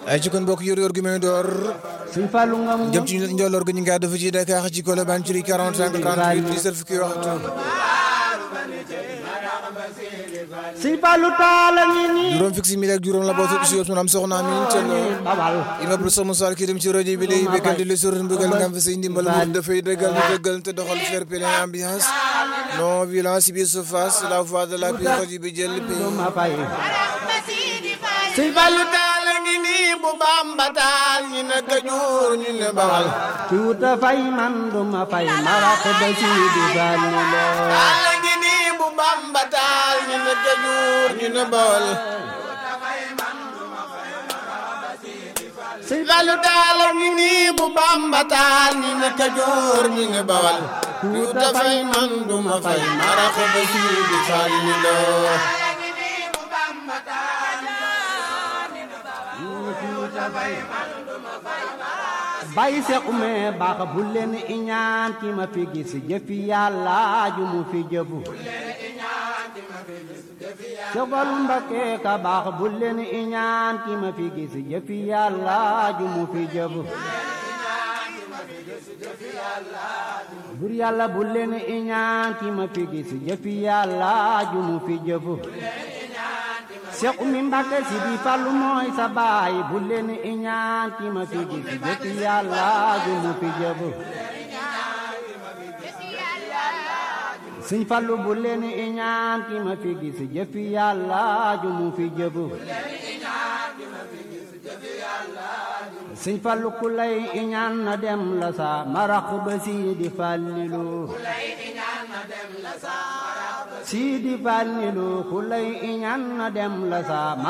ay ci kon mbokk yor yor gi may door Sëñ Fallu nga mu jëm ci njolloor gi ñu ngi àddu fi ci Dakar ci Colobane ci 45 38 17 fukki waxtu Sëñ Fallu taala ngi nii juróom fukki simili ak juróom la boo si yóbbu am soxna Amin Thiel babal immeuble Soxna Sall kii dem ci rajo bi lay bégal di la sur mbëggal nga am fa say ndimbal mu dafay dëggal di dëggal te doxal fair play ambiance non violence ci biir surface la voix de la paix rajo bi jël pays ma fay Sëñ Fallu taala ngi nii bu Bamba taal ñu ne Kajoor ñu ne Bawal ci wuta fay man du ma fay marax ba ci di Fallu loo taala ngi nii bu Bamba taal ñu ne Kajoor ñu ne Bawal Sëñ Fallu taala ngi nii bu Bamba taal ñu ne Kajoor ñu ne Bawal ñu ta fay man du ma fay marax ba ci di Fallu loo bay sequme baax bu leen iñaan ki ma fi gis jëfi yàlla ju mu fi jëfu Sëbalu Mbakke ka baax bu leen iñaan ki ma fi gis jëfi yàlla ju mu fi jëfu bur yàlla bu leen iñaan ki ma fi gis jëfi yàlla ju mu fi jëfu Seex Umi Mbàkke si di Fallu mooy sa baay bu leen iñaan ki ma fi gis jëfi yàlla ju mu fi jëfu Sëñ Fallu bu leen iñaan ki ma fi gis jëfi yàlla ju mu fi jëfu Sëñ Fallu ku lay iñaan na dem la sa marax ba si di Fallilu Sidi Fallilu ku lay iñaan na dem la sa